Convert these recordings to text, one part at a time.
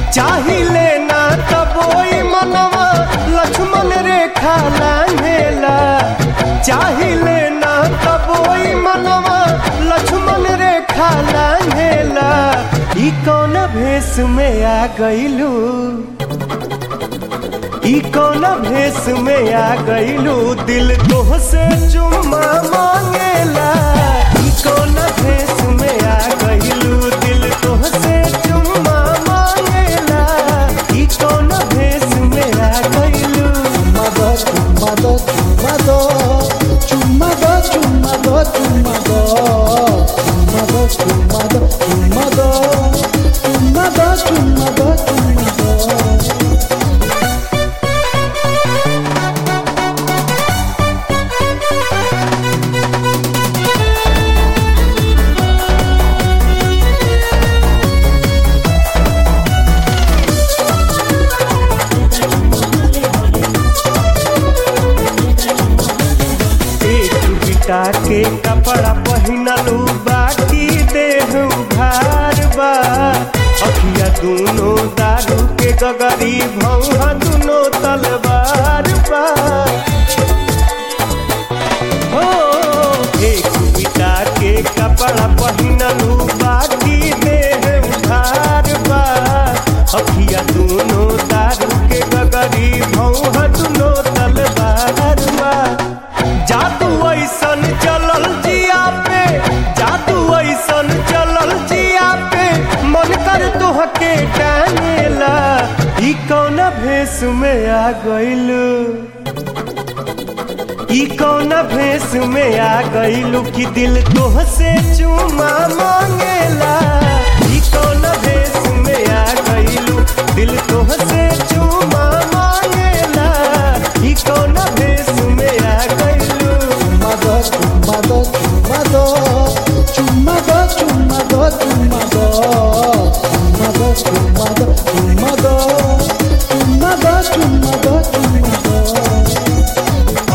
चाहिले ना तबोई मनवा लक्ष्मण रेखा लांघेला चाहिले ना तबोई मनवा लक्ष्मण रेखा लांघेला ई कौन भेष में आ गईलू ई कौन भेष में आ गईलू दिल तोह से चुम्मा मांगेला ई कौन भेष में आ गईलू दिल तोह से चुम्मा मांगेला ई कौन भेष में आ गईलू Chumado, chumado, chumado, chumado, chumado, chumado, chumado, chumado, chumado, chumado, chumado, chumado. एक बिटा के कपड़ा पहिनलू बाकी देह उघार बा अखिया दूनो दारू के गगरी भौहा दूनो तलवार बा हो एक बिटा के कपड़ा पहिनलू बाकी देह उघार बा अखिया दूनो दारू के गगरी भौहा दूनो तलवार बा जादू ऐसन चलल जिया पे जादू ऐसन चलल जिया पे मन कर तोहके टांगेला ई कौन भेष में आ गइलू ई कौन भेष में आ गइलू कि दिल तोह से चुमा मांगेला ई कौन भेष में आ गइलू दिल तोह से चुमा मांगेला ई कौन भेष में आ गइलू Chumado, chumado, chumado, chumado, chumado, chumado, chumado, chumado, chumado, chumado, chumado, chumado.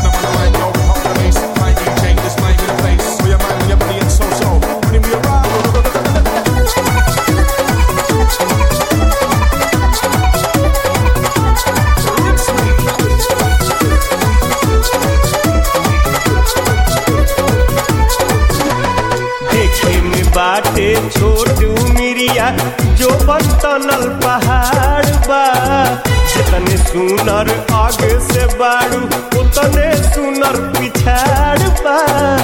देखे में बाटे छोट मिरिया जो बंतनल पहाड़ बा जितने सुनर आगे से बाड़ू उतने सुनर पिछाड़ बा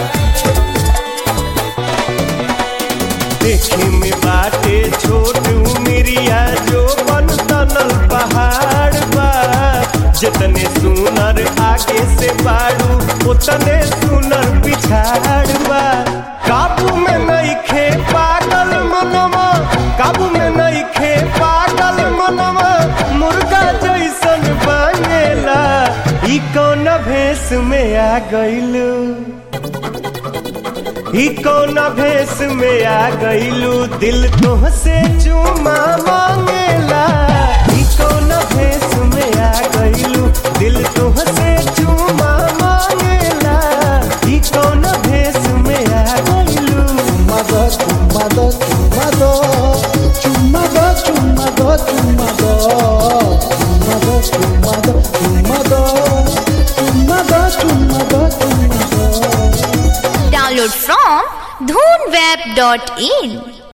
देखे में बाटे छोट मिरिया जो बंतनल पहाड़ बा जितने सुनर आगे से बाड़ू उतने सुनर पिछाड़ बा काबू में नहीं खे पागल मनवा काबू में नहीं खे पागल मनवा मुर्गा जैसन बनेला ई कौन भेष में आ गइलू ई कौन भेष में आ गइलू दिल तोह से चुमा मांगेला ई कौन भेष में आ गइलू दिल तोह से चुमा मांगेला ई कौन भेष में आ गइलू Chumado, chumado, chumado, chumado, chumado, chumado, chumado, chumado, chumado, chumado, chumado, chumado. Download from dhoonweb.in